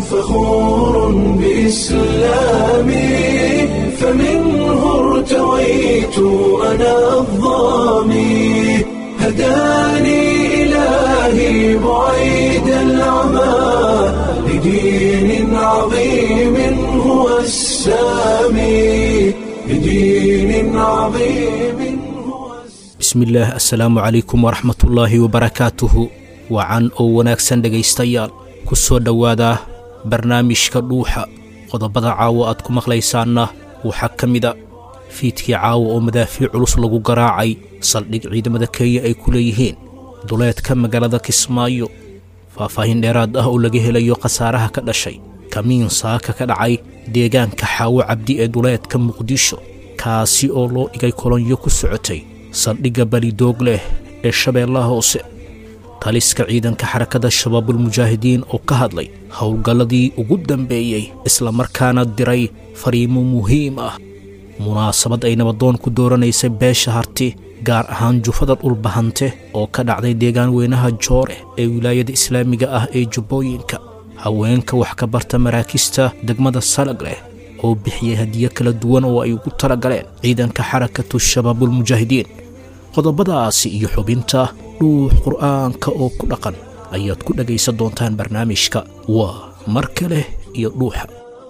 فخور بإسلامي فمنه ارتويت أنا الظامي هداني إلهي بعيد العمى لدين عظيم هو السامي لدين عظيم هو bismillaah assalaamu calaykum waraxmatullaahi wabarakaatuhu wacan oo wanaagsan dhegaystayaal ku soo dhowaada barnaamijka dhuuxa qodobada caawo aad ku maqlaysaanna waxaa ka mida fiidkii caawa oo madaafiic culus lagu garaacay saldhig ciidamada kenya ay ku leeyihiin duleedka magaalada kismaayo faahfaahin dheeraad ah oo laga helayo khasaaraha ka dhashay kamiin saaka ka dhacay deegaanka xaawo cabdi ee duleedka muqdisho kaasi oo loo dhigay kolonyo ku socotay saldhigga balidoog leh ee shabeellaha hoose taliska ciidanka xarakada shabaabulmujaahidiin oo ka hadlay howlgalladii ugu dambeeyey islamarkaana diray fariimo muhiim ah munaasabad ay nabadoon ku dooranaysay beesha harti gaar ahaan jufada dhulbahante oo ka dhacday deegaan weynaha joore ee wilaayada islaamiga ah ee jubbooyinka haweenka wax ka barta maraakista degmada salag leh oo bixiyey hadiyo kala duwan oo ay ugu tala galeen ciidanka xarakatu shabaabulmujaahidiin qodobadaasi iyo xubinta dhuux qur'aanka oo ku dhaqan ayaad ku dhegaysan doontaan barnaamijka waa mar kale iyo dhuuxa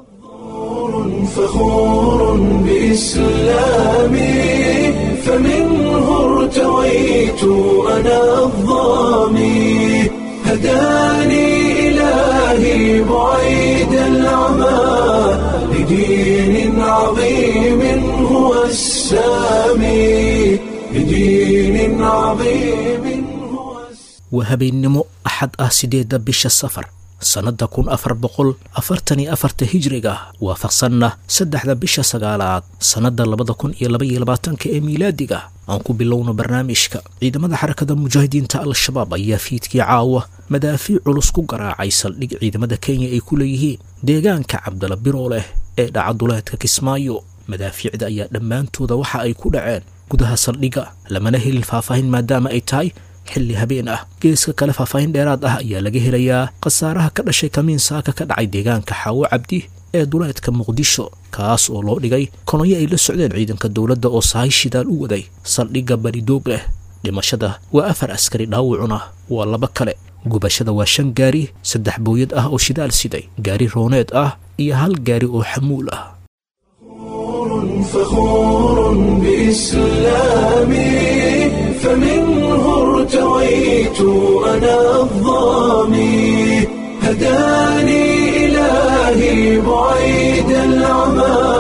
فخور بإسلامي فمنه ارتويت أنا الظامي هداني إلهي بعيد العمى لدين عظيم هو السامي لدين عظيم هو السامي waa habeennimo axad ah siddeedda bisha safar sannadda kun afar boqol afartan iyo afarta hijriga waafaqsanna saddexda bisha sagaalaad sannadda labada kun iyo laba iyo labaatanka ee miilaadiga aan ku bilowno barnaamijka ciidamada xarakada mujaahidiinta al-shabaab ayaa fiidkii caawa madaafiic culus ku garaacay saldhig ciidamada kenya ay ku leeyihiin deegaanka cabdala biroo leh ee dhaca duleedka kismaayo madaafiicda ayaa dhammaantooda waxa ay ku dhaceen gudaha saldhigga lamana helin faahfaahin maadaama ay tahay xilli habeen ah geeska kale faahfaahin dheeraad ah ayaa laga helayaa khasaaraha ka dhashay kamiin saaka ka dhacay deegaanka xaawo cabdi ee duleedka muqdisho kaas oo loo dhigay kolonyo ay la socdeen ciidanka dowladda oo sahay shidaal u waday saldhigga baridoog leh dhimashada waa afar askari dhaawacuna waa laba kale gubashada waa shan gaari saddex booyad ah oo shidaal siday gaari rooneed ah iyo hal gaari oo xamuul ah فخور بإسلامي فمنه ارتويت أنا الظامي هداني إلهي بعيد العمى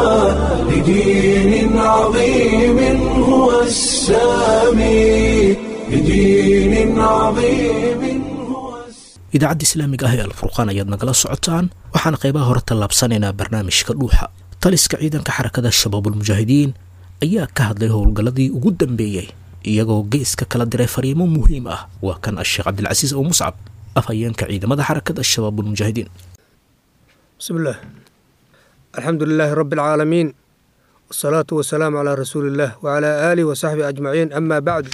لدين عظيم هو السامي لدين عظيم هو السامي idaacadda islaamiga ah ee alfurqaan ayaad nagala socotaan waxaan qaybaha hore tallaabsanaynaa barnaamijka dhuuxa taliska ciidanka xarakada shabaabulmujaahidiin ayaa ka hadlay howlgalladii ugu dambeeyey iyagoo geeska kala diray fariimo muhiim ah waa kan asheekh cabdilcasiis ow muscab afhayeenka ciidamada xarakada shabaabulmujaahidiin بسم الله الحمد لله رب العالمين والصلاة والسلام على رسول الله وعلى آله وصحبه أجمعين أما بعد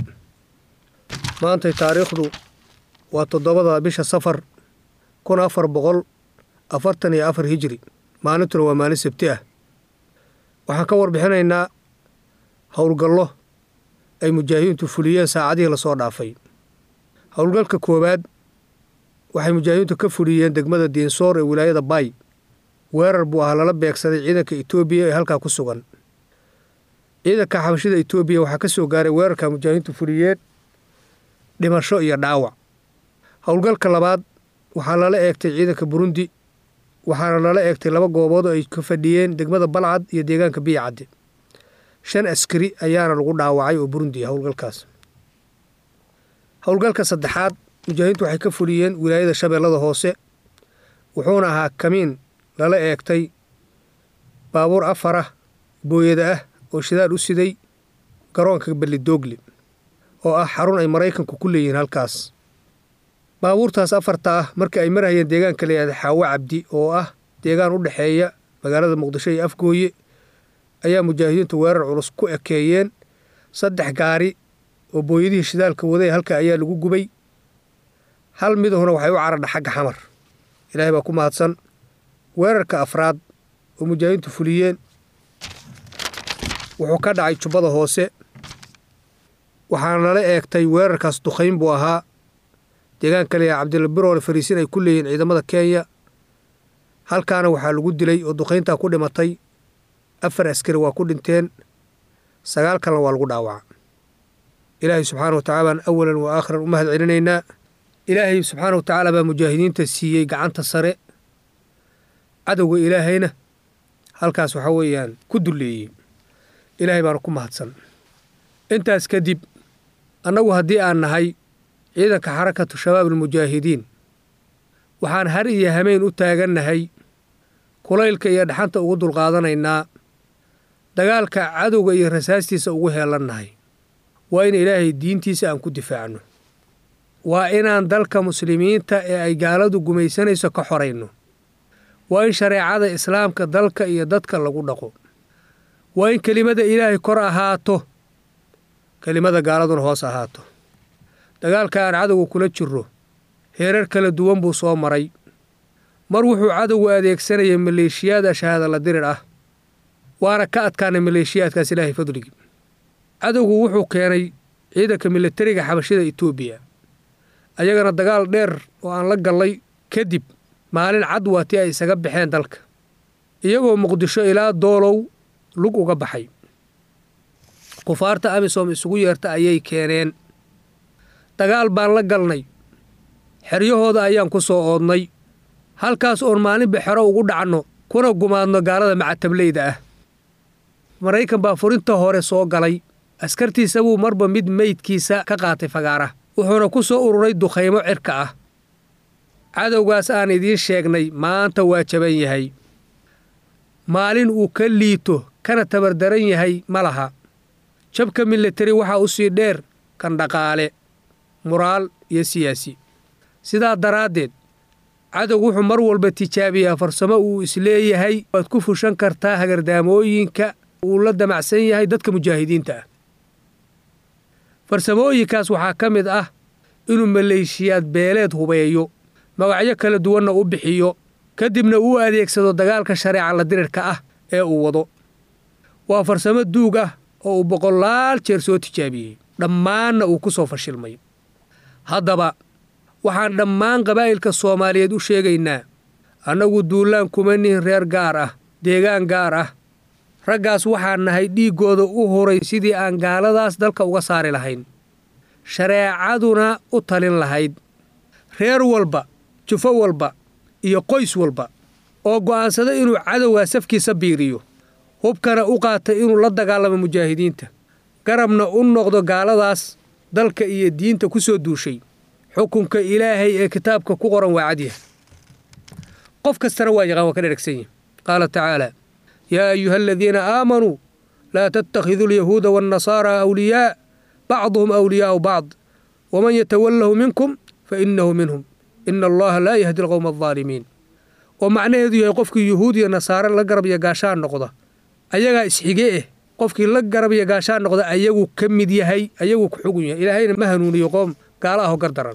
ما أنت تاريخ وتضبط بش سفر كن أفر بغل أفرتني أفر هجري ما نتر وما نسبته waxaan ka warbixinaynaa howlgallo ay mujaahidiintu fuliyeen saacadihii lasoo dhaafay howlgalka koowaad waxay mujaahidiintu ka fuliyeen degmada diinsoor ee wilaayada baay weerar buu ahaa lala beegsaday ciidanka etoobiya ee halkaa ku sugan ciidanka xabashida etoobiya waxaa ka soo gaaray weerarka mujaahidiintu fuliyeen dhimasho iyo dhaawac howlgalka labaad waxaa lala eegtay ciidanka burundi waxaana lala eegtay laba goobood oo ay ka fadhiyeen degmada balcad iyo deegaanka biyacadde shan askari ayaana lagu dhaawacay oo burundi ah howlgalkaas howlgalka saddexaad mujaahidiintu waxay ka fuliyeen wilaayada shabeellada hoose wuxuuna ahaa kamiin lala eegtay baabuur afar ah booyada ah oo shidaal u siday garoonka ballidoogle oo ah xarun ay maraykanku ku leeyihiin halkaas baabuurtaas afarta ah markii ay marhayeen deegaanka layihahda xaawo cabdi oo ah deegaan u dhexeeya magaalada muqdisho iyo afgooye ayaa mujaahidiintu weerar culus ku ekeeyeen saddex gaari oo booyadihii shidaalka waday halka ayaa lagu gubay hal midahuna waxay u caradha xagga xamar ilaahay baa ku mahadsan weerarka afraad oo mujaahidiintu fuliyeen wuxuu ka dhacay jubbada hoose waxaana nala eegtay weerarkaas duqayn buu ahaa deegaanka leeyaha cabdilla biroole fariisin ay ku leeyihiin ciidamada kenya halkaana waxaa lagu dilay oo duqayntaa ku dhimatay afar askari waa ku dhinteen sagaal kalena waa lagu dhaawaca ilaahay subxaana wa tacala baan awalan wa aakhiran u mahad celinaynaa ilaahay subxaana wa tacaala baa mujaahidiinta siiyey gacanta sare cadowga ilaahayna halkaas waxaa weeyaan ku dulleeyey ilaahay baana ku mahadsan intaas kadib annagu haddii aan nahay ciidanka xarakatu shabaab almujaahidiin waxaan har iyo hameen u taagannahay kulaylka iyo dhaxanta ugu dulqaadanaynaa dagaalka cadowga iyo rasaastiisa ugu heelannahay waa in ilaahay diintiisa aan ku difaacno waa inaan dalka muslimiinta ee ay gaaladu gumaysanayso ka xorayno waa in shareecada islaamka dalka iyo dadka lagu dhaqo waa in kelimada ilaahay kor ahaato kelimada gaaladuna hoos ahaato dagaalka aan cadowga kula jirro heerar kala duwan buu soo maray mar wuxuu cadowgu adeegsanayay maleeshiyaad shahaada la dirir ah waana ka adkaanay maleeshiyaadkaas ilaahay fadligii cadowgu wuxuu keenay ciidanka milatariga xabashida etoobiya ayagana dagaal dheer oo aan la gallay kadib maalin cad waa tii ay isaga baxeen dalka iyagoo muqdisho ilaa doolow lug uga baxay kufaarta amisom isugu yeerta ayay keeneen dagaal baan la galnay xeryahooda ayaan ku soo oodnay halkaas oon maalinba xero ugu dhacno kuna gumaadno gaalada macatablayda ah maraykan baa furinta hore soo galay askartiisa buu marba mid meydkiisa ka qaatay fagaara wuxuuna ku soo ururay dukhaymo cirka ah cadowgaas aan idiin sheegnay maanta waa jaban yahay maalin uu ka liito kana tabardaran yahay ma laha jabka milatari waxaa u sii dheer kan dhaqaale muraal iyo siyaasi sidaa daraaddeed cadow wuxuu mar walba tijaabiyaa farsamo uu isleeyahay waad ku fushan kartaa hagardaamooyinka uu la damacsan yahay dadka mujaahidiinta ah farsamooyinkaas waxaa ka mid ah inuu maleeshiyaad beeleed hubeeyo magacyo kala duwanna u bixiyo kadibna uu adeegsado dagaalka shareeca la dirirka ah ee uu wado waa farsamo duug ah oo uu boqolaal jeer soo tijaabiyey dhammaanna uu ku soo fashilmay haddaba waxaan dhammaan qabaa'ilka soomaaliyeed u sheegaynaa annagu duulaan kuma nihin reer gaar ah deegaan gaar ah raggaas waxaan nahay dhiiggooda u huray sidii aan gaaladaas dalka uga saari lahayn shareecaduna u talin lahayd reer walba jufo walba iyo qoys walba oo go'aansada inuu cadowgaa safkiisa biiriyo hubkana u qaata inuu la dagaalamo mujaahidiinta garabna u noqdo gaaladaas dalka iyo diinta ku soo duushay xukunka ilaahay ee kitaabka ku qoran waa cadyah qof kastana waa yaqaan waa ka dheragsan yihi qaala tacaala yaa ayuha aladiina aamanuu laa tattakhiduu alyahuuda waannasaara awliyaa bacduhum awliyaa'u bacd waman yatawallahu minkum fa innahu minhum ina allaha laa yahdi alqowma aldaalimiin oo macnaheedu yahay qofkii yuhuud iyo nasaare la garab iyo gaashaan noqda ayagaa isxige eh qofkii la garab iyo gaashaan noqda ayagu ka mid yahay ayagu ku xugun yahay ilaahayna ma hanuuniyo qoom gaala ahoo gardaran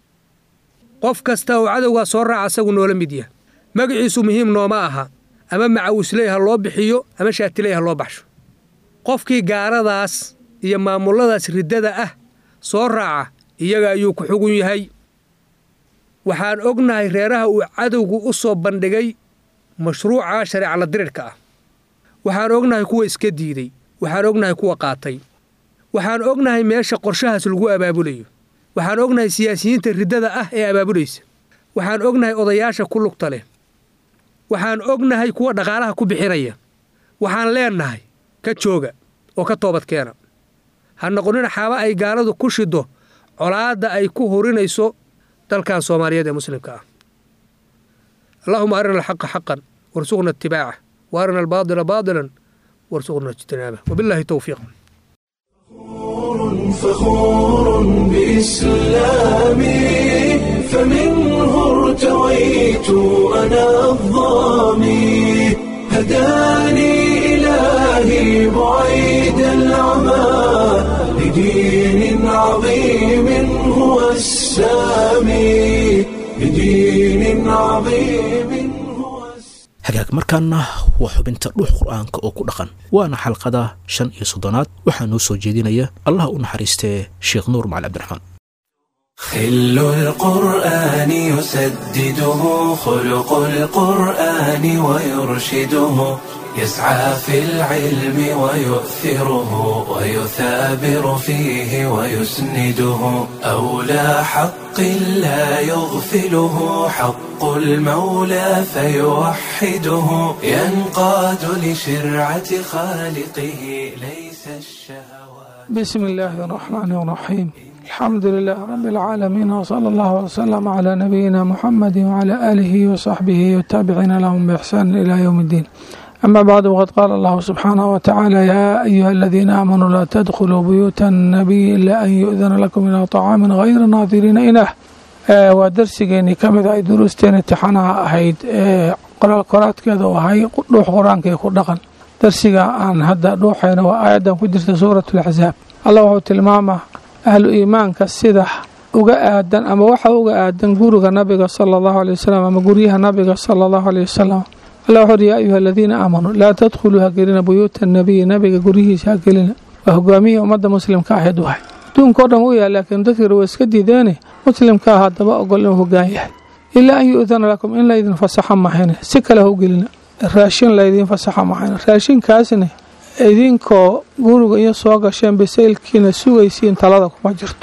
qof kasta oo cadowgaa soo raaca asagu noola mid yahay magaciisu muhiim nooma aha ama macawisley ha loo bixiyo ama shaatiley ha loo baxsho qofkii gaaladaas iyo maamulladaas riddada ah soo raaca iyaga ayuu ku xugun yahay waxaan ognahay reeraha uu cadowgu u soo bandhigay mashruuca shareeca la dirirka ah waxaan ognahay kuwa iska diiday waxaan ognahay kuwa qaatay waxaan ognahay meesha qorshahaas lagu abaabulayo waxaan ognahay siyaasiyiinta riddada ah ee abaabulaysa waxaan ognahay odayaasha ku lugta leh waxaan ognahay kuwa dhaqaalaha ku bixinaya waxaan leennahay ka jooga oo ka toobadkeena ha noqonina xaaba ay gaaladu ku shiddo colaadda ay ku hurinayso dalkan soomaaliyeed ee muslimka ah allahuma arina alxaqa xaqan warsuqna itibaaca wa arina albaadila baadilan warsuqna ijtinaabah wabillahi towfiiq فخور بإسلامي فمنه ارتويت أنا الظامي هداني إلهي بعيد العمى لدين عظيم هو السامي لدين عظيم هو السامي hagaag markaana waa xubinta dhuux qur'aanka oo ku dhaqan waana xalqada shan iyo soddonaad waxaa noo soo jeedinaya allah u naxariistee sheekh nuur macali cabdiraxmaan خل القرآن يسدده خلق القرآن ويرشده يسعى في العلم ويؤثره ويثابر فيه ويسنده أولى حق لا يغفله حق المولى فيوحده ينقاد لشرعة خالقه ليس الشهوات بسم الله الرحمن الرحيم الحمد لله رب العالمين وصلى الله وسلم على نبينا محمد وعلى آله وصحبه والتابعين لهم بإحسان إلى يوم الدين أما بعد وقد قال الله سبحانه وتعالى يا أيها الذين آمنوا لا تدخلوا بيوت النبي إلا أن يؤذن لكم إلى طعام غير ناظرين إناه ee waa darsigeennii ka mid ay duruusteen imtixaanaha ahayd ee qoraal qoraadkeeda u ahay dhuux qur-aanka ku dhaqan darsiga aan hadda dhuuxayna waa aayaddan ku jirta suuratu laxsaab allah wuxuu tilmaamaa ahlu iimaanka sida uga aadan ama waxa uga aadan guriga nabiga sala allahu aley wasalam ama guryaha nabiga sala allahu aley wasalam allah wuxuu uhi yaa ayuha aladiina aamanuu laa tadkhuluu ha gelina buyuuta nabiyi nabiga guryihiisa ha gelina waa hogaamiyihii ummadda muslimka ahayd wahay adduunka o dhan u yahay laakiin dadkii waa iska diideene muslimkaa haddaba ogol inuu hogaan yahay ilaa an yu-dana lakum in laydin fasaxo mahayne si kale ha u gelina raashin laydiin fasaxo mahayne raashinkaasna idinkoo guriga iyo soo gasheen bisaylkiina sugaysiin talada kuma jirto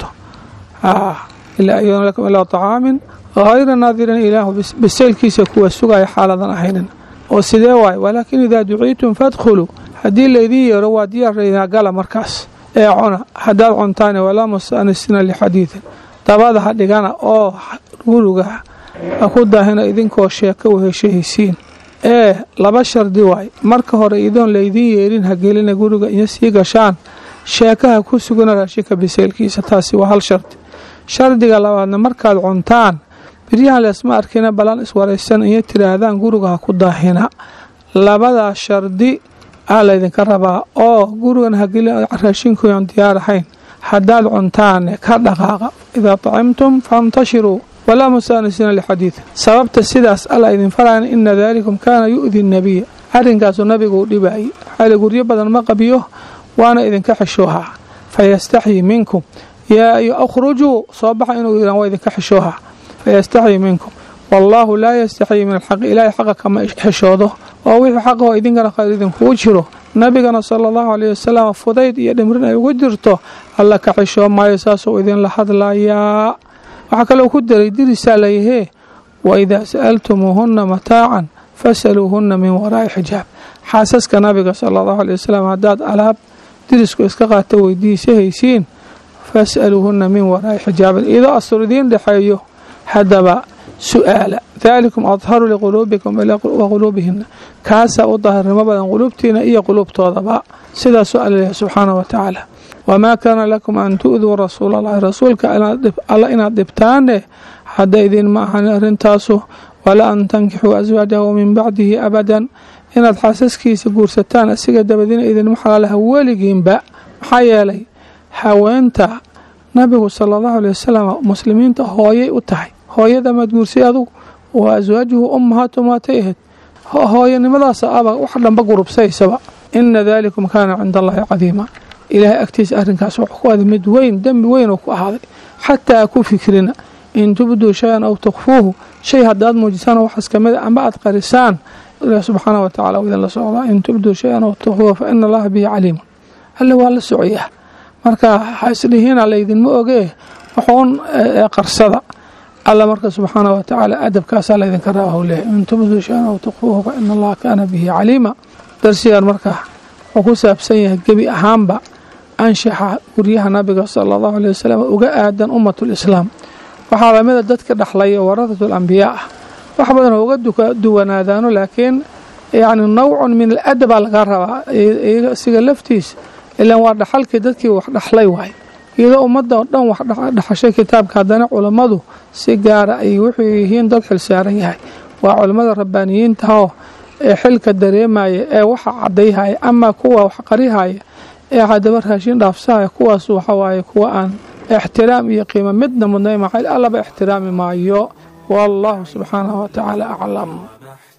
ilaa an yu-dana lakum ilaa tacaamin hayra naadirin ilaahu bisaylkiisa kuwa sugaya xaaladan ahaynin oo sidee waaye walaakin idaa duciitum fadkhuluu haddii laydin yeero waa diyaarraynaa gala markaas ee cuna haddaad cuntaane walaa mustanisina lixadiidin dabada ha dhigana oo guriga ha ku daahina idinkoo sheeko weheshahaysiin ee laba shardi waay marka hore idoon laydin yeerin ha gelina guriga iyo sii gashaan sheekaha ku sugana raashinka biseylkiisa taasi waa hal shardi shardiga labaadna markaad cuntaan biryahan leesma arkina balan iswaraysan iyo tiraahdaan guriga ha ku daahina labadaas shardi aa laydinka rabaa oo gurigan hageli raashinkuyan diyaar ahayn haddaad cuntaane ka dhaqaaqa idaa tacimtum fantashiruu walaa mustaanisiina lixadiid sababta sidaas alla idin farayna ina daalikum kaana yu'di nabiya arrinkaasuu nabigu u dhibaayay xaali guryo badan ma qabiyo waana idinka xishoohaa fayastaxyii minkum yaa akhrujuu soo baxa inuu yidhaan waa idinka xishoohaa fayastaxyii minkum wallaahu laa yastaxyii min alxaqi ilaahay xaqa kama xishoodo oo wixii xaqaho idinkana khayr idinkugu jiro nabigana sala allahu caleyhi wasalam fudayd iyo dhimrin ay ugu jirto alla ka xishoo maayo saasuu idinla hadlayaa waxaa kaloo ku daray dirisaa layahee wa idaa sa'altumuuhunna mataacan fasaluuhunna min waraa'i xijaab xaasaska nabiga sala allahu aley wasalam haddaad alaab dirisku iska qaata weydiisa haysiin fas'aluuhunna min waraa'i xijaabin idoo astur idiin dhexeeyo haddaba su-aala daalikum adharu liquluubikum wa quluubihina kaasaa u daahirnimo badan quluubtiina iyo quluubtoodaba sidaasuu alla leeyahay subxaana wa tacaala wamaa kaana lakum an tu'duu rasuula allahi rasuulka alla inaad dhibtaane hadda idin ma ahan arrintaasu walaa an tankixuu aswaajahu min bacdihi abadan inaad xaasaskiisa guursataan asiga dabadina idinma xalaalaha weligiinba maxaa yeelay haweenta nabigu sala allahu aley wasalam muslimiinta hooyay u tahay hooyada maad guursay adugu waa aswaajuhu ummahaatu maatay ahayd hooyanimadaasa aba wax dhanba gurubsaysaba ina daalikum kaana cinda allahi cadiima ilaahay agtiisa arrinkaas wuxuu ku aaday mid weyn dembi weyn oo ku ahaaday xataa ku fikrina in tubduu shay-an aw tukfuuhu shay haddaad muujisaan waxaas ka mida amba aad qarisaan ilaah subxaana wa tacala idin la socdaa in tubduu shay-an aw tukfuuhu fa ina allaha bihi caliimun alle waa la socoyaa marka ha isdhihiina laydinma ogee waxuun qarsada alla marka subxaana wa tacaala adabkaasaa laydinka raaba leeyahy in tubduu shay-an aw tukfuuhu fa ina allaha kaana bihi caliima darsigan marka wuxuu ku saabsan yahay gebi ahaanba anshaxa guryaha nabiga sala allahu aley wasalam uga aadan ummatulislaam waxaa lamida dadka dhexlaya waradatul ambiyaa ah wax badan oo uga duwanaadaano laakiin yacni nawcun min aladabaa laga rabaa isiga laftiis ilaan waa dhaxalkii dadkii wax dhexlay waay iyadoo ummadda oo dhan wax dhexashay kitaabka haddana culammadu si gaara ay wuxuu yihiin dad xil saaran yahay waa culammada rabbaaniyiintahoo ee xilka dareemaya ee waxa cadayhaya ama kuwa wax qarihaya ee haddaba raashin dhaafsahaya kuwaas waxawaaye kuwa aan ixtiraam iyo qiimo midna mudnay maxay allaba ixtiraami maayo wallahu subxaanahu wa tacaala aclam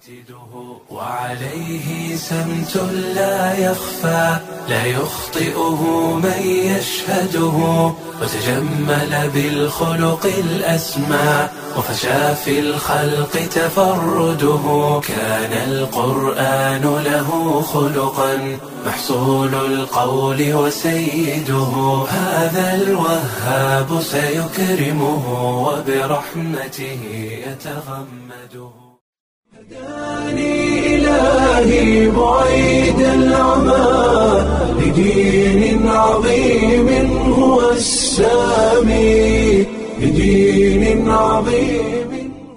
وعليه سمت لا يخفى لا يخطئه من يشهده وتجمل بالخلق الأسمى وفشى في الخلق تفرده كان القرآن له خلقا محصول القول وسيده هذا الوهاب سيكرمه وبرحمته يتغمده هداني إلهي بعيد العمى لدين عظيم هو السامي لدين عظيم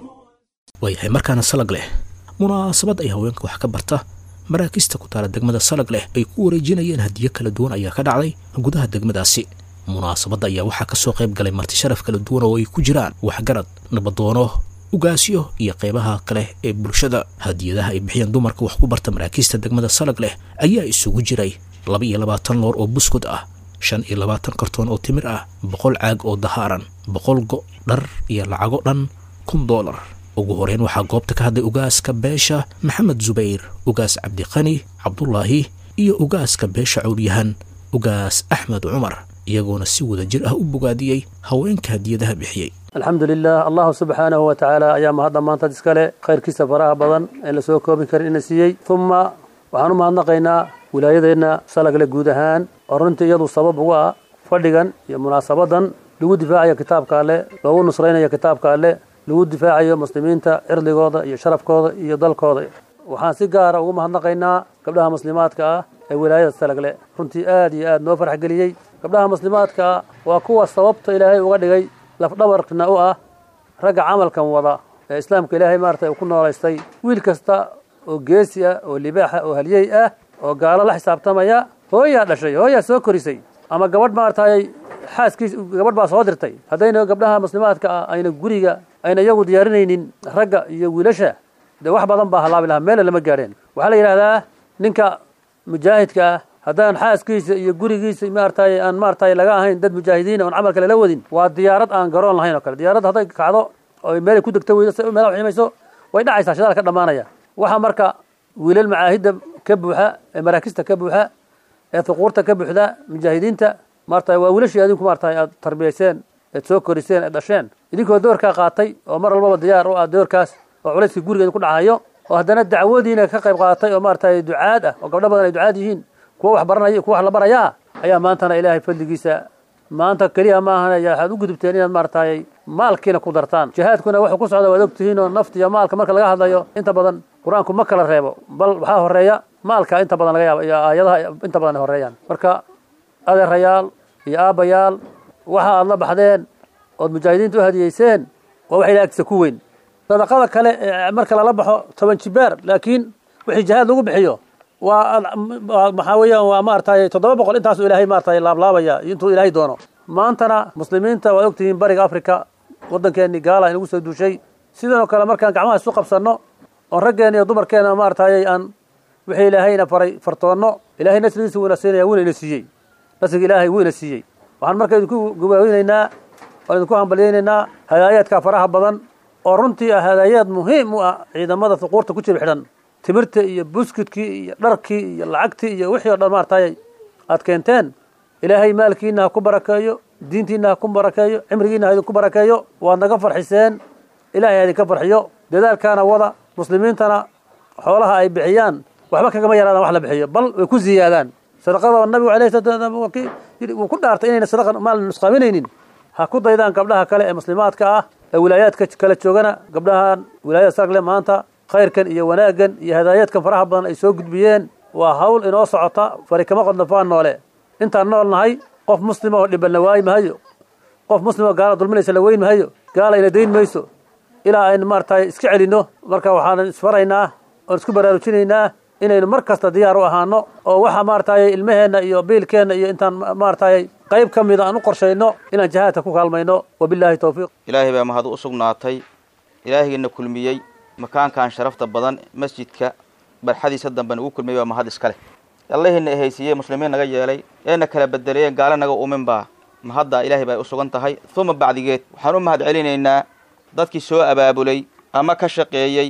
waayahay markaana salag leh munaasabad ay haweenka wax ka barta maraakista ku taala degmada salag leh ay ku wareejinayeen hadiyo kala duwan ayaa ka dhacday gudaha degmadaasi munaasabadda ayaa waxaa ka soo qayb galay marti sharaf kala duwan oo ay ku jiraan waxgarad nabadoono ugaasyo iyo qaybaha kale ee bulshada hadiyadaha ay bixiyeen dumarka wax ku barta maraakiista degmada salag leh ayaa isugu jiray laba iyo labaatan loor oo buskud ah shan iyo labaatan kartoon oo timir ah boqol caag oo dahaaran boqol go' dhar iyo lacago dhan kun doolar ugu horeyn waxaa goobta ka hadlay ugaaska beesha maxamed zubayr ugaas cabdiqani cabdulaahi iyo ugaaska beesha cawlyahan ugaas axmed cumar iyagoona si wada jir ah u bogaadiyey haweenka hadiyadaha bixiyey alxamdu lilah allahu subxaanahu wa tacaala ayaa mahadda maantad iskale khayrkiisa faraha badan ee lasoo koobin karin ina siiyey uma waxaan u mahadnaqaynaa wilaayadeenna salagle guud ahaan oo runtii iyadu sabab ugu ah fadhigan iyo munaasabadan lagu difaacayo kitaabka alle loogu nusraynayo kitaabka alle lagu difaacayo muslimiinta cirdigooda iyo sharafkooda iyo dalkooda waxaan si gaara ugu mahadnaqaynaa gabdhaha muslimaadka ah ee wilaayada salagle runtii aad iyo aad noo farx geliyey gabdhaha muslimaadka ah waa kuwa sababta ilaahay uga dhigay lafdhabarna u ah ragga camalkan wada ee islaamka ilaahay maarata uu ku noolaystay wiil kasta oo geesi ah oo libaaxa oo halyey ah oo gaalo la xisaabtamaya hooyaa dhashay hooyaa soo korisay ama gabadh maaragtay xaaskiis gabadh baa soo dirtay haddayna gabdhaha muslimaadka ah ayna guriga ayna iyagu diyaarinaynin ragga iyo wiilasha dee wax badan baa halaabi lahaa meela lama gaadheen waxaa la yidhahdaa ninka mujaahidka ah haddaan xaaskiisa iyo gurigiisa maaragtay aan maaragtay laga ahayn dad mujaahidiina oon camalka lala wadin waa diyaarad aan garoon lahayn oo kale diyaarad hadday kacdo oo meelay ku degto weydo si meelaha ximayso way dhacaysaa shidaal ka dhammaanaya waxaa marka wiilal macaahidda ka buuxa ee maraakista ka buuxa ee fuquurta ka buuxda mujaahidiinta maaragtay waa wiilashii adinku maaragtay aad tarbiyayseen eed soo koriseen eed dhasheen idinkoo doorkaa qaatay oo mar walbaba diyaar u ah doorkaas oo culayskii gurigeeda ku dhacayo oo haddana dacwadiina ka qayb qaadatay oo maaragtay ducaad ah oo gabdho badan ay ducaad yihiin kuwa wax baranaya kuwa wax la barayaa ayaa maantana ilaahay fadligiisa maanta keliya maahan waxaad u gudubteen inaad maaragtay maalkiina ku dartaan jihaadkuna wuxuu ku socda waad ogtihiin oo nafta iyo maalka marka laga hadlayo inta badan qur-aanku ma kala reebo bal waxaa horeeya maalka inta badan laga yaaba iyo aayadaha inta badan ay horeeyaan marka adeerayaal iyo aabbayaal waxa aad la baxdeen ood mujaahidiinta u hadiyeyseen waa wax ilaah agtiisa ku weyn sadaqada kale ee marka lala baxo toban jibaar laakiin wixii jihaad lagu bixiyo waa maxaa weeyaan waa maaragtay toddoba boqol intaasuu ilaahay maaragtay laablaabaya intuu ilaahay doono maantana muslimiinta waad ogtihiin bariga africa waddankeennii gaala inagu soo duushay sidanoo kale markaan gacmaha isu qabsanno oon raggeena iyo dumarkeena maaragtay aan wixii ilaahayna faray fartoonno ilaahay nasrigiisa wuuna siinaya wuuna ina siiyey nasriga ilaahay wuu ina siiyey waxaan marka idinku gabaaweynaynaa waan idinku hambalyaynaynaa hadaayaadka faraha badan oo runtii ah hadaayaad muhiim u ah ciidamada fuquurta ku jira xidhan timirta iyo buskudkii iyo dharkii iyo lacagtii iyo wixii o dhan maaragtay aad keenteen ilaahay maalkiina ha ku barakeeyo diintiina ha ku barakeeyo cimrigiina ha idinku barakeeyo waad naga farxiseen ilaahay ha idinka farxiyo dadaalkaana wada muslimiintana xoolaha ay bixiyaan waxba kagama yaraadaan wax la bixiyo bal way ku ziyaadaan sadaqada nabigu alayh salaam wuu ku dhaartay inayna sadaqa maal nusqaaminaynin ha ku daydaan gabdhaha kale ee muslimaadka ah ee wilaayaadka kala joogana gabdhahan wilaayada sargle maanta khayrkan iyo wanaaggan iyo hadaayaadkan faraha badan ay soo gudbiyeen waa hawl inoo socota fari kama qodnafaan noole intaan nool nahay qof muslima oo dhibanna waayi mahayo qof muslima gaala dulminaysa la weyn mahayo gaala ina dayn mayso ilaa aynu maaragtay iska celinno marka waxaan isfaraynaa oon isku baraarujinaynaa inaynu mar kasta diyaar u ahaano oo waxa maaragtay ilmaheenna iyo biilkeenna iyo intaan maaragtay qayb ka mida aan u qorshayno inaan jihaadka ku kaalmayno wabillahi towfiiq ilaahay baa mahad u sugnaatay ilaahigiina kulmiyey makaankan sharafta badan masjidka barxadiisa dambe nagu kulmiyey baa mahad iska leh allahiina ehaysiiyey muslimiin naga yeelay eena kala bedelayeen gaalo naga umin baa mahaddaa ilaahay bay u sugan tahay uma bacdigeed waxaan u mahad celinaynaa dadkii soo abaabulay ama ka shaqeeyey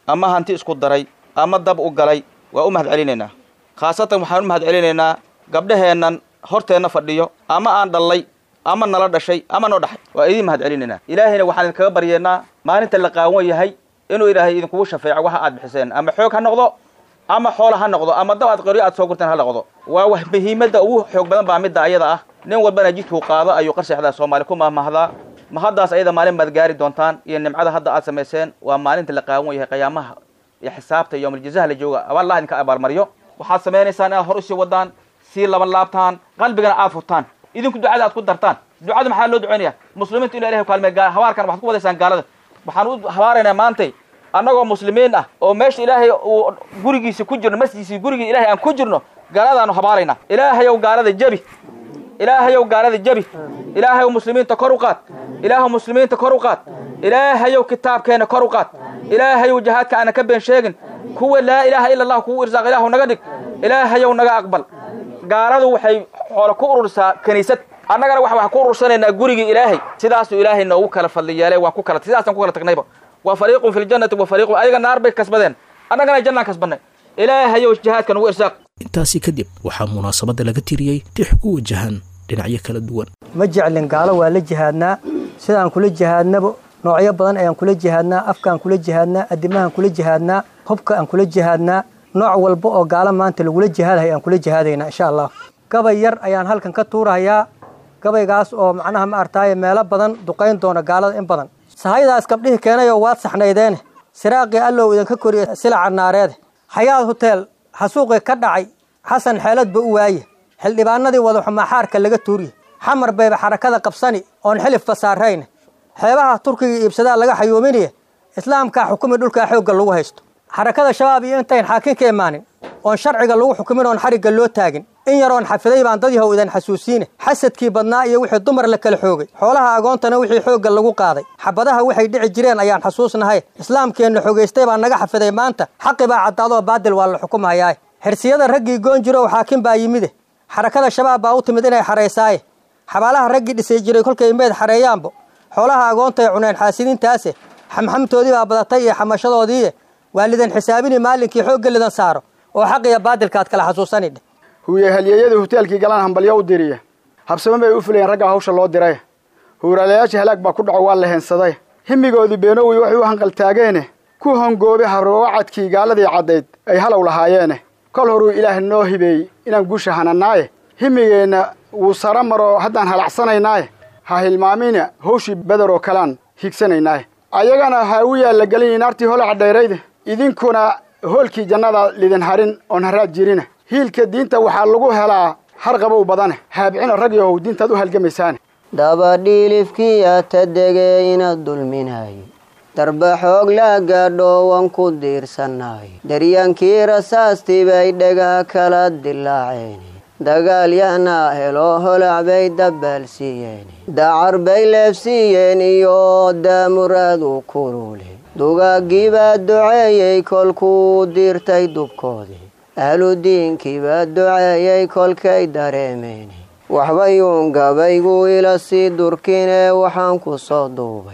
ama hanti isku daray ama dab u galay waa u mahad celinaynaa khaasatan waxaan u mahad celinaynaa gabdhaheennan horteenna fadhiyo ama aan dhallay ama nala dhashay ama noo dhaxay waa idiin mahad celinaynaa ilaahayna waxaan idinkaga baryeennaa maalinta la qaawan yahay inuu ilaahay idinkugu shafeeco waxa aad bixiseen ama xoog ha noqdo ama xoola ha noqdo ama dab aad qoryo aad soo gurteen ha noqdo waa wax muhiimadda ugu xoog badan baa midda ayada ah nin walbana jidkuu qaado ayuu qarseexdaa soomaali ku mahmahdaa ma haddaas ayada maalin baad gaari doontaan iyo nimcada hadda aad samayseen waa maalinta la qaawan yahay qiyaamaha iyo xisaabta iyo yowmaljazaha la jooga allah idinka abaalmariyo waxaad samaynaysaan inaad hor usii wadaan sii laban laabtaan qalbigana aad furtaan idinku ducada aad ku dartaan ducada maxaa loo ducaynaya muslimiintu inu ilahay kaalmey habaarkan waxaad ku wadaysaan gaalada waxaan u habaaraynaa maantay annagoo muslimiin ah oo meesha ilaahay uu gurigiisa ku jirno masjidkiisa gurigii ilahay aan ku jirno gaaladaanu habaaraynaa ilaahayow gaalada jebi ilaahayow gaalada jebi ilaahayow muslimiinta kor u qaad ilaahaw muslimiinta kor u qaad ilaahayow kitaabkeena kor u qaad ilaahayow jihaadka aanan ka been sheegin kuwa laa ilaaha ila allah kugu irsaaq ilaahu naga dhig ilaahayow naga aqbal gaaladu waxay xoolo ku ururisaa kiniisad annagana wax wax ku urursanaynaa gurigii ilaahay sidaasuu ilaahay noogu kala fadli yeelay waa ku kala sidaasaan ku kala tagnayba wa fariiqun fi ljannati wa fariiqun ayaga naar bay kasbadeen annagana jannaan kasbannay ilaahayow jihaadka nagu irsaaq intaasi kadib waxaa munaasabadda laga tiriyey tix ku wajahan dhinacyo kala duwan ma jeclin gaalo waa la jihaadnaa sidaan kula jihaadnaba noocyo badan ayaan kula jihaadnaa afkaan kula jihaadnaa adimahaan kula jihaadnaa hubka aan kula jihaadnaa nooc walba oo gaalo maanta lagula jihaadahay aan kula jihaadaynaa insha allah gabay yar ayaan halkan ka tuurahayaa gabaygaas oo macnaha ma artaaye meelo badan duqayn doona gaalada in badan sahaydaas gabdhihii keenayoo waad saxnaydeene siraaqii allow idinka koriya silaca naareede xayaad huteel xasuuqii ka dhacay xasan xeeladba u waaye xildhibaanadii wadaxumaaxaarka laga tuuriye xamar bayba xarakada qabsani oon xilifba saarayne xeebaha turkiga iibsadaa laga xayuuminaye islaamkaa xukumi dhulkaa xoogga lagu haysto xarakada shabaab iyo intayn xaakin ka imaanin oon sharciga lagu xukumin oon xarigga loo taagin in yaroon xafiday baan dad yahow idan xasuusiine xasadkii badnaa iyo wixii dumar la kala xoogay xoolaha agoontana wixii xoogga lagu qaaday xabadaha waxay dhici jireen ayaan xasuusnahay islaamkeenna xogaystay baa naga xafiday maanta xaqi baa caddaadoo baadil waa la xukumahayaa xirsiyada raggii goon jirow xaakin baa yimide xarakada shabaab baa u timid inay xaraysaaye xabaalaha raggii dhisay jiray kolkay meed xareeyaanbo xoolaha agoontay cuneen xaasidiintaase xamxamtoodii baa badatay iyo xamashadoodiiye waa lidan xisaabini maalinkii xoogga lidan saaro oo xaqiya baadilkaad kala xasuusanidhe huuye halyeeyadii huteelkii galaan hambalyo u diriya habsamo bay u fulayeen raggaa hawsha loo diray huuraalayaashii halaag baa ku dhaco waa la heensaday himigoodii beenowey waxay u hanqaltaageene ku hongoobay habrowacadkii gaaladii caddayd ay halow lahaayeene kol horuu ilaah noo hibeeyey inaan guusha hanannaaye himigeenna wuu sara maroo haddaan halacsanaynaye ha hilmaamina hawshii beder oo kalean higsanaynaaye ayagana haawiyaa la gelinay naartii holaca dhayrayde idinkuna hoolkii jannada lidin harin oon haraad jirina hiilka diinta waxaa lagu helaa har qabow badane haabcina rag yahow diintaad u halgamaysaane dabadhiilifkiya ta degee inaad dulminayo darba xoog laa gaadho wan ku diirsanayo daryaankii rasaastii bay dhagaa kala dilaaceen dagaal yahnaa helo holac bay dabaalsiiyeen dacar bay leefsiiyeen iyo daamuraadu kulule dugaagii baa duceeyey kolkuu diirtay dubkoodii ahludiinkii baa duceeyey kolkay dareemeen waxbayuun gabaygu ila sii durkinee waxaan ku soo duubay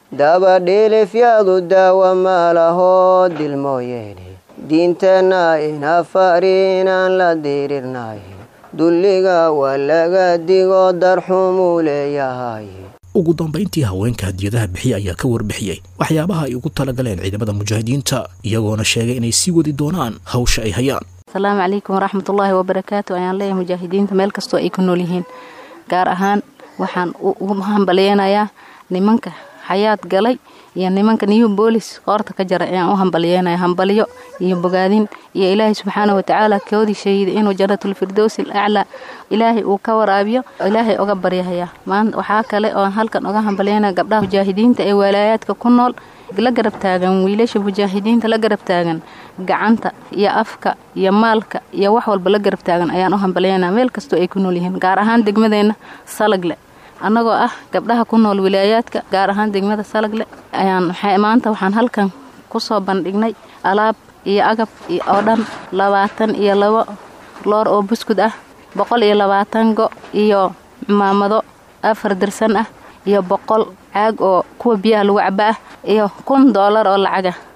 dabadhiilifyaadu daawa maalahoo dil mooyeene diinteenna ina fari inaan la diirirnay dulliga waa laga digo darxumuu leeyahay ugu dambayntii haweenka hadiyadaha bixiya ayaa ka warbixiyey waxyaabaha ay ugu talagaleen ciidamada mujaahidiinta iyagoona sheegay inay sii wadi doonaan hawsha ay hayaan asalaamu calaykum waraxmatullaahi wabarakaatu ayaan leeyahay mujaahidiinta meel kastoo ay ku nool yihiin gaar ahaan waxaan ugu hambalyeynayaa nimanka xayaad galay iyo nimanka new boolis qoorta ka jara ayaan u hambalyeynaya hambalyo iyo bogaadin iyo ilaahay subxaana watacaala koodii sheegiday inuu janatulfirdows il aclaa ilaahay uu ka waraabiyo ilaahay oga baryahaya maanta waxaa kale oon halkan oga hambalyeynaya gabdhaha mujaahidiinta ee walaayaadka ku nool la garab taagan wiilasha mujaahidiinta la garab taagan gacanta iyo afka iyo maalka iyo wax walba la garab taagan ayaan u hambalyeynaya meel kastoo ay ku nool yihiin gaar ahaan degmadeenna salagle annagoo ah gabdhaha ku nool wilaayaadka gaar ahaan degmada salagle ayaan maanta waxaan halkan kusoo bandhignay alaab iyo agab oo dhan labaatan iyo labo loor oo buskud ah boqol iyo labaatan go iyo cumaamado afar dirsan ah iyo boqol caag oo kuwa biyaha lagu caba ah iyo kun doolar oo lacaga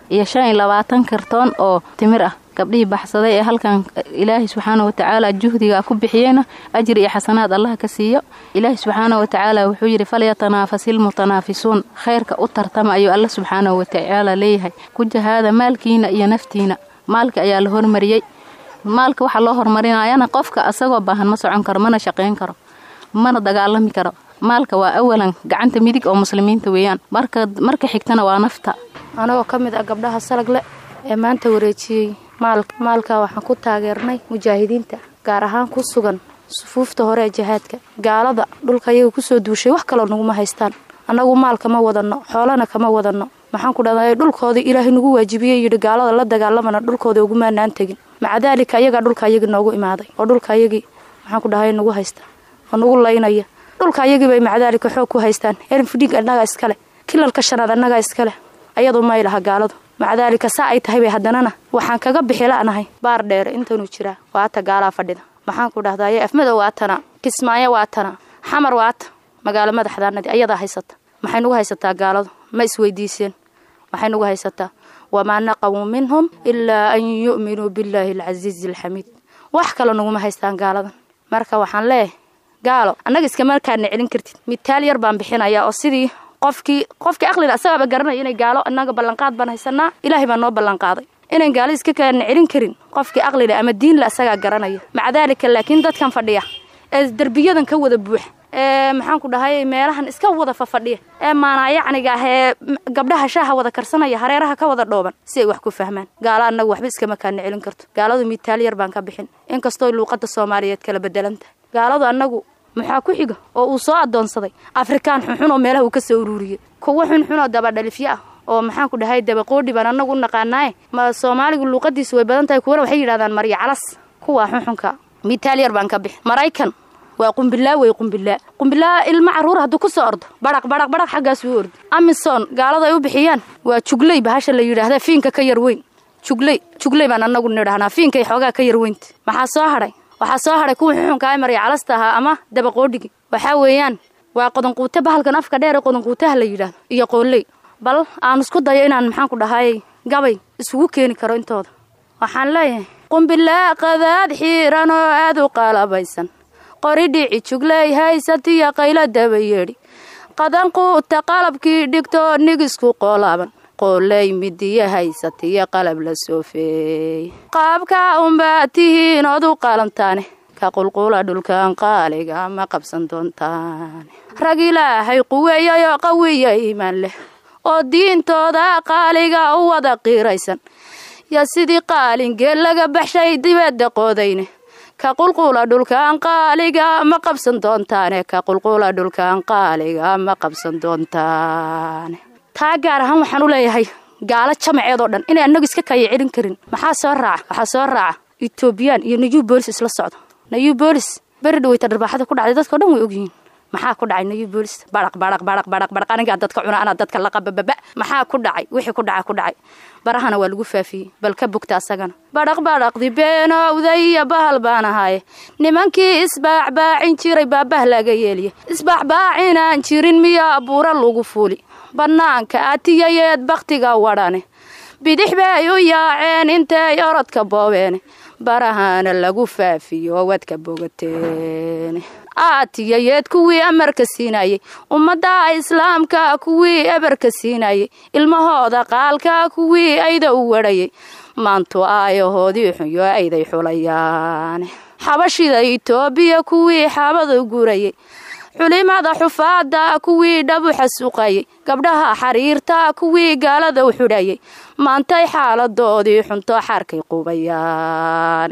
iyo shan iyo labaatan kartoon oo timir ah gabdhihii baxsaday ee halkan ilaahay subxaana watacaala juhdiga ku bixiyeyna ajri iyo xasanaad allaha ka siiyo ilaahay subxaana watacaala wuxuu yidhi falyatanaafasilmutanaafisuun khayrka u tartama ayuu alla subxaana watacaala leeyahay ku jahaada maalkiina iyo naftiina maalka ayaa la hormariyey maalka waxaa loo horumarinayana qofka asagoo baahan ma socon karo mana shaqayn karo mana dagaalami karo maalka waa awalan gacanta midig oo muslimiinta weeyaan marka xigtana waa nafta anagoo ka mid ah gabdhaha salagle ee maanta wareejiyey maalka maalka waxaan ku taageernay mujaahidiinta gaar ahaan ku sugan sufuufta hore ee jihaadka gaalada dhulka iyaga kusoo duushay wax kaloo naguma haystaan annagu maal kama wadanno xoolana kama wadanno maxaan ku dhahday dhulkoodii ilaahay nagu waajibiyey yidhi gaalada la dagaalamana dhulkooda ugumaanaan tegin maca daalika iyagaa dhulka ayagii noogu imaaday oo dhulka ayagii maxaan ku dhahay nagu haysta oo nagu laynaya dhulka ayagii bay macadaalika xoog ku haystaan erfidhig annagaa iskale kilalka shanaad annagaa iskale ayadu may laha gaaladu macadaalika saa ay tahay bay haddanana waxaan kaga bixila'nahay baar dheere intanuu jiraa waata gaalaa fadhida maxaan ku dhahdaye afmadow waatana kismaayo waatana xamar waata magaalo madaxdaanadii ayadaa haysata maxay nagu haysataa gaaladu ma isweydiiseen maxay nagu haysataa wamaa naqamuu minhum ilaa an yu'minuu billaahi alcasiizi alxamiid wax kale naguma haystaan gaaladan marka waxaan leeyahay gaalo annaga iskamarkaadna celin kartid mitaal yar baan bixinayaa oo sidii qofkii qofkii aqlila asagaaba garanaya inay gaalo annaga ballanqaad baan haysanaa ilaahay baa noo ballanqaaday inayn gaalo iska kaadna celin karin qofkii aqlile ama diinle asagaa garanaya maca daalika laakiin dadkan fadhiya ee derbiyadan ka wada buuxa ee maxaan ku dhahay meelahan iska wada fafadhiya ee maanaayacniga ah ee gabdhaha shaaha wada karsanaya hareeraha ka wada dhooban si ay wax ku fahmaan gaalo annaga waxba iskama kaadna celin karto gaaladu mitaal yar baan ka bixin inkastoo luuqada soomaaliyeed kala bedelantahay gaaladu annagu maxaa ku xiga oo uu soo adoonsaday afrikaan xunxun oo meelaha uu ka soo uruuriyey kuwo xunxun oo dabadhalifyo ah oo maxaan ku dhahay dabaqoodhi baan annagu u naqaanaaye ma soomaaligu luuqadiisu way badan tahay kuwana waxay yidhahdaan marya calas kuwaa xunxunka mitaal yar baan ka bixin maraykan waa qumbilaa wey qumbilaa qumbilaa ilma carruur hadduu ku soo ordo badhaq badhaq badhaq xaggaasuu ordi amison gaalada ay u bixiyaan waa jugley bahasha la yidhaahda fiinka ka yar weyn jugley jugley baan annagu nidhahnaa fiinkay xoogaa ka yar weynta maxaa soo hadhay waxaa soo hadhay kuwa xuxunka ay marya calasta ahaa ama dabaqoodhigi waxaa weeyaan waa qodanquute bahalkan afka dheer ee qodanquutaha la yidhaahdo iyo qooley bal aan isku dayo inaan maxaan ku dhahay gabay isugu keeni karo intooda waxaan leeyahay qumbilaa qadaad xiiran oo aad u qaalabaysan qori dhici jugley haysatiyo qaylo daba yeedhi qadanquuta qalabkii dhigto nigisku qoolaaban qooley midiyo haysatiyo qalab la soofeey qaabkaa unbaa tihiin ood u qaalantaane ka qulqula dhulkan qaaliga ma qabsan doontaane rag ilaahay quweeyayoo qawiya iimaan leh oo diintooda qaaliga u wada qiiraysan yo sidii qaalingeel laga baxshay dibadda qoodayne ka qulqula dhulkan qaaliga ma qabsan doontaane ka qulqula dhulkan qaaliga ma qabsan doontaane taa gaar ahaan waxaan u leeyahay gaalo jamaceed oo dhan inay annagu iska kaya celin karin maxaa soo raaca waxaa soo raaca etoobiyaan iyo nayu boolis isla socdo nayu boolis beri dhaweyta dharbaaxada ku dhacday dadkao dhan way ogyihiin maxaa ku dhacay nayu boolis badhaq badhaq badhaq badhaq badhaq anigaa dadka cuna anaa dadka laqabababa maxaa ku dhacay wixii ku dhaca ku dhacay barahana waa lagu faafiyey bal ka bogta asagana badhaq badhaqdi beenowday iyo bahal baan ahaaye nimankii isbaacbaacin jiray baabah laga yeeliya isbaacbaacinaan jirin miyaa buura lagu fuuli bannaanka atiyayeed bakhtiga wadhane bidix bay u yaaceen intay orodka boobeene barahana lagu faafiyo wadka bogateene aatiyayeed kuwii amarka siinayey ummadda islaamka kuwii ebarka siinayey ilmahooda qaalka kuwii ayda u wadhayay maantu aayahoodii xunyo ayday xulayaane xabashida itoobiya kuwii xaabada gurayay xulimada xufaada kuwii dhabu xasuuqayay gabdhaha xariirta kuwii gaalada u xudhayay maantay xaaladoodii xunto xarkay qubayaane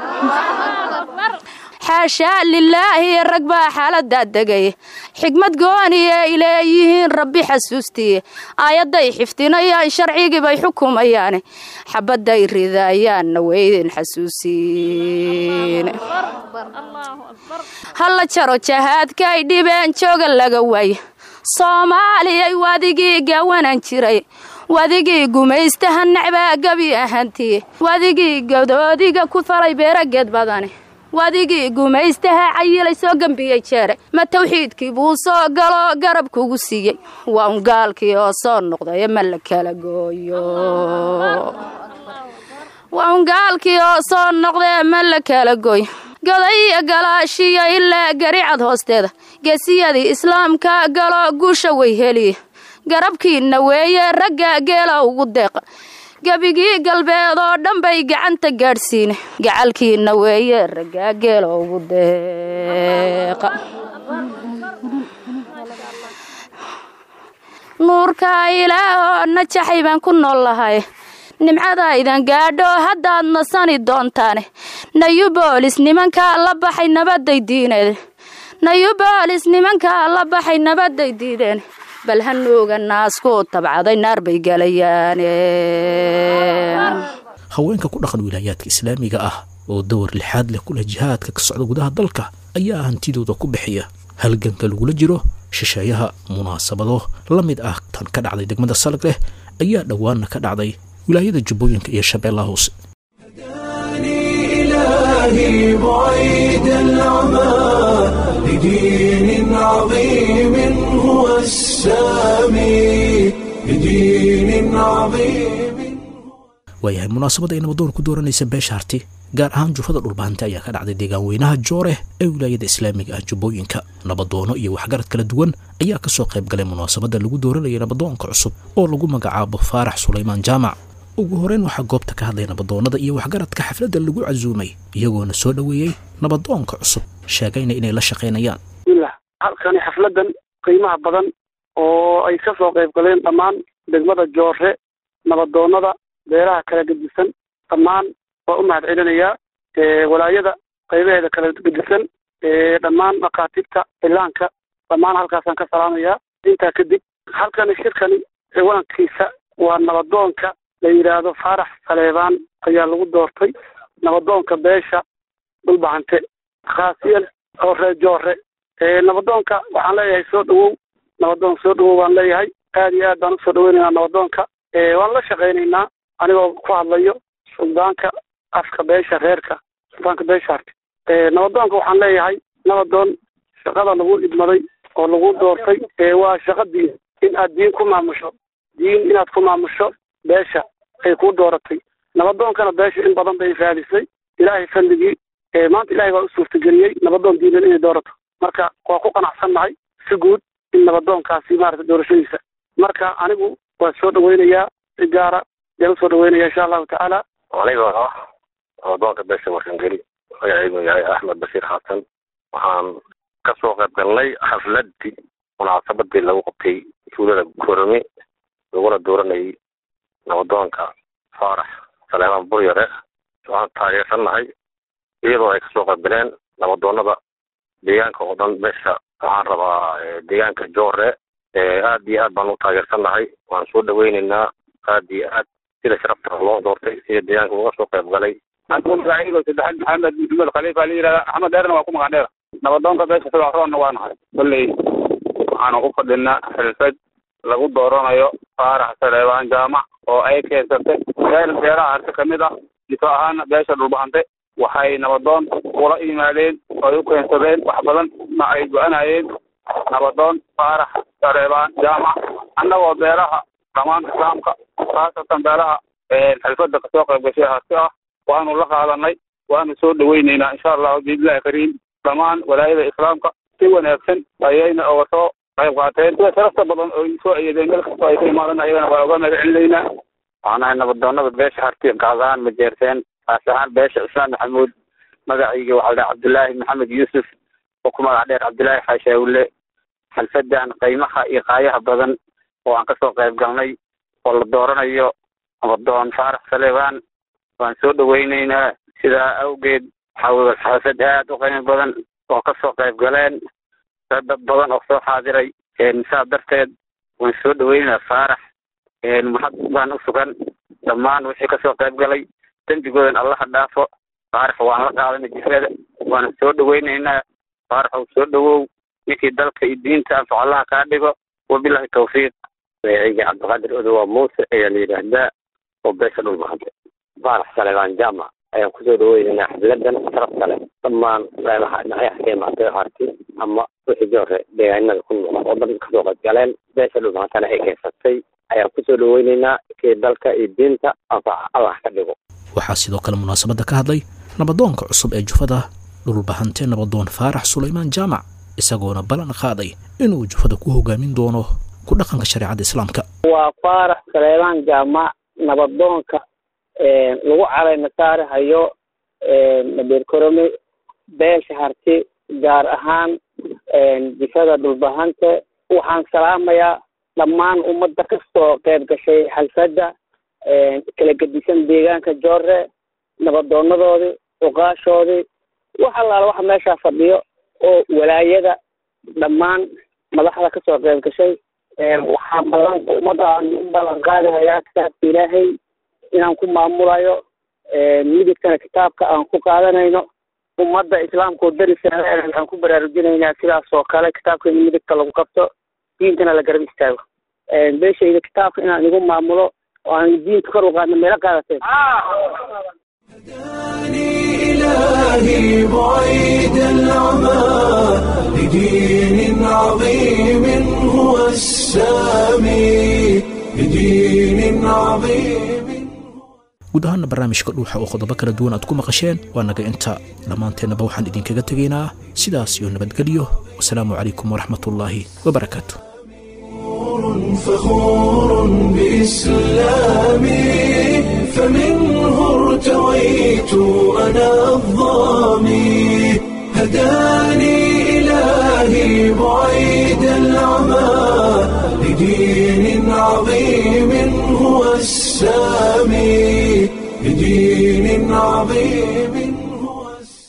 xaashaa lilaahi rag baa xaaladaa degaya xigmad gooni ay leeyihiin rabbi xasuustiye aayadday xifdinayaan sharcigii bay xukumayaane xabadday ridayaanna weydin xasuusiin halla jaro jahaadkay dhibeen jooga laga waaya soomaaliyay wadigii gawanan jiray wadigii gumaystaha nacbaa gabi ahantiye wadigii godoodiga ku falay beerageed badane wadigii gumaystaha cayilay soo gembiyey jeere ma tawxiidkii buu soo galo garab kugu siiyey waa un gaalkii oo soo noqday ma la kala gooyo waa un gaalkii oo soo noqdee ma la kala gooyo goday iyo galaashiyo ilaa garicad hoosteeda geesiyadii islaamka galo guusha way heliye garabkiinna weeye ragga geela ugu deeqa gebigii galbeed oo dhan bay gacanta gaadhsiine gacalkiinna weeye ragga geela ugu deeqa nuurka ilaahoo najaxay baan ku nool lahay nimcadaydan gaadho haddaad nasani doontaane nayubolis nimankaa la baxay nabaday diineed nayubolis nimankaa la baxay nabaday diideen bal hanuuga naasku tabcaday naar bay galayaane haweenka ku dhaqan wilaayaadka islaamiga ah oo dowr lixaad leh kuleh jihaadka ka socda gudaha dalka ayaa hantidooda ku bixiya halganka lagula jiro shisheeyaha munaasabado la mid ah tan ka dhacday degmada salag leh ayaa dhowaanna ka dhacday wilaayada jubbooyinka iyo shabeellaha hoose إلهي بعيد العمى لدين عظيم هو السامي لدين عظيم waayahay munaasabada ay nabadoon ku dooranaysa beesha harti gaar ahaan jufada dhulbaante ayaa ka dhacday deegaan weynaha jooreh ee wilaayada islaamiga ah jubbooyinka nabadoono iyo waxgarad kala duwan ayaa ka soo qayb galay munaasabada lagu dooranayay nabadoonka cusub oo lagu magacaabo faarax sulaymaan jaamac ugu horeyn waxaa goobta ka hadlay nabadoonnada iyo waxgaradka xafladda lagu casuumay iyagoona soo dhoweeyey nabadoonka cusub sheegayna inay la shaqaynayaan bismillah halkani xafladan qiimaha badan oo ay ka soo qayb galeen dhammaan degmada joore nabadoonnada beeraha kala gedisan dhammaan waa u mahad celinayaa walaayada qaybaheeda kala gedisan dhammaan makaatibta ilaanka dhammaan halkaasaan ka salaamayaa intaa kadib halkani shirkani ciwaankiisa waa nabadoonka la yidhaahdo faarax saleebaan ayaa lagu doortay nabadoonka beesha dhulbahante khaasiyan oo ree joore nabadoonka waxaan leeyahay soo dhawow nabadoon soo dhawow baan leeyahay aad iyo aad baan usoo dhaweynaynaa nabadoonka waan la shaqaynaynaa anigoo ku hadlayo suldaanka afka beesha reerka suldaanka beesha harti nabadoonka waxaan leeyahay nabadoon shaqada lagu idmaday oo lagu doortay waa shaqa diin in aad diin ku maamusho diin inaad ku maamusho beesha ay kuu dooratay nabadoonkana beesha in badan bay raadisay ilaahay fadligii maanta ilahay baa u suurtageliyey nabadoon diineed inay doorato marka waa ku qanacsannahay si guud in nabadoonkaasi maarata doorashadiisa marka anigu waa soo dhaweynayaa si gaara yaan usoo dhaweynaya insha allahu tacaala anigoo ah nabadoonka beesha warkangeli magacaygu yahay axmed bashiir xasan waxaan kasoo qayb galnay xafladii munaasabadii lagu qabtay tuulada korome laguna dooranayay nabadoonka faarax saleemaan buryare waxaan taageersannahay iyadoo ay kasoo qayb galeen nabadoonada deegaanka oo dhan meesha waxaan rabaa deegaanka joore aad iyo aad baan u taageersannahay waan soo dhaweyneynaa aad iyo aad sida sharafta loo doortay sida deegaanka uga soo qayb galay magacaygo saddexaad maxamed maxmed khaliifa la yidhahda axmed dheerna waa ku magac dheer nabadoonka beesha sidaroonna waa nahay kolley waxaanu ku fadhinaa xilfad lagu dooranayo faarax saleebaan jaamac oo ay keensatay beel beeraha harti ka mid ah jiso ahaana beesha dhulbahante waxay nabadoon ula yimaadeen oo ay u keensadeen wax badan ma ay go-anayeen nabadoon faarax saleebaan jaamac annagoo beeraha dhammaan islaamka khaasatan beelaha xilfadda kasoo qayb gashay harti ah waanu la qaadanay waanu soo dhaweyneynaa insha allahu biidnillahi kariim dhammaan walaayada islaamka si wanaagsan ayayna oga soo qayb qaateen sida sharafta badan oo soo ayadeen meel kastoo ay ka imaadan ayagana waa uga mahad celinaynaa waxaan ahay nabadoonada beesha harti gaas ahaan majeerteen kaas ahaan beesha cusmaan maxamuud magacayga waxaa la dhaha cabdullaahi maxamed yuusuf oo ku magac dheer cabdullaahi xaashaawille xalfadan qiimaha iyo qaayaha badan oo aan kasoo qayb galnay oo la dooranayo nabadoon faarax saleebaan waan soo dhaweyneynaa sidaa awgeed waxaa weye xalfad aad u qiimo badan oo kasoo qayb galeen dad badan oo soo xaadiray saa darteed waan soo dhaweyneynaa faarax mahad baan u sugan dhammaan wixii kasoo qayb galay dembigoodan allaha dhaafo faarax waan la qaadanay jifrada waana soo dhaweyneynaa faarax ou soo dhawow ninkii dalka iyo diinta anfac allaha kaa dhigo wabilahi tawfiiq magacayga cabdiqaadir odowa muuse ayaa la yidhaahdaa oo beesha dhulbahante faarax saleebaan jaamac ayaan kusoo dhaweynaynaa xafladan sharafta leh dhammaan dhinacyaha ka imaatay harti ama wixii joore deegaanada ku nool oo dhan kasoo qaybgaleen beesha dhumaatana ay keensatay ayaan kusoo dhaweynaynaa kii dalka iyo diinta anfaca allah ka dhigo waxaa sidoo kale munaasabadda ka hadlay nabadoonka cusub ee jufada dhulbahante nabadoon faarax sulaymaan jaamac isagoona ballan qaaday inuu jufada ku hogaamin doono ku dhaqanka shareecada islaamka waa faarax saleebaan jaamac nabadoonka lagu calayna saari hayo nabeer korome beesha harti gaar ahaan jifada dhulbahante waxaan salaamayaa dhammaan ummadda kastoo qayb gashay xalfadda kala gedisan deegaanka joore nabadoonadoodii uqaashoodii wax allaala waxa meeshaa fadhiyo oo walaayada dhammaan madaxda kasoo qayb gashay waxaa ballan ummadda aan u ballan qaadahayaa kitaabka ilaahay inaan ku maamulayo midigtana kitaabka aan ku qaadanayno ummadda islaamka oo darisana waxaan ku baraarujinaynaa sidaas oo kale kitaabka in midigta lagu qabto diintana la garab istaago beeshayda kitaabka inaan igu maamulo oo aan diinta kor u qaadno meelo qaadateen إلهي بعيد العمى لدين عظيم هو السامي لدين عظيم guud ahaana barnaamijka dhuuxa oo qodobo kala duwan aad ku maqasheen waa naga inta dhammaanteennaba waxaan idinkaga tegaynaa sidaas iyo nabadgelyo wasalaamu calaykum waraxmatullaahi wabarakaatu فخور بإسلامي فمنه ارتويت أنا الظامي هداني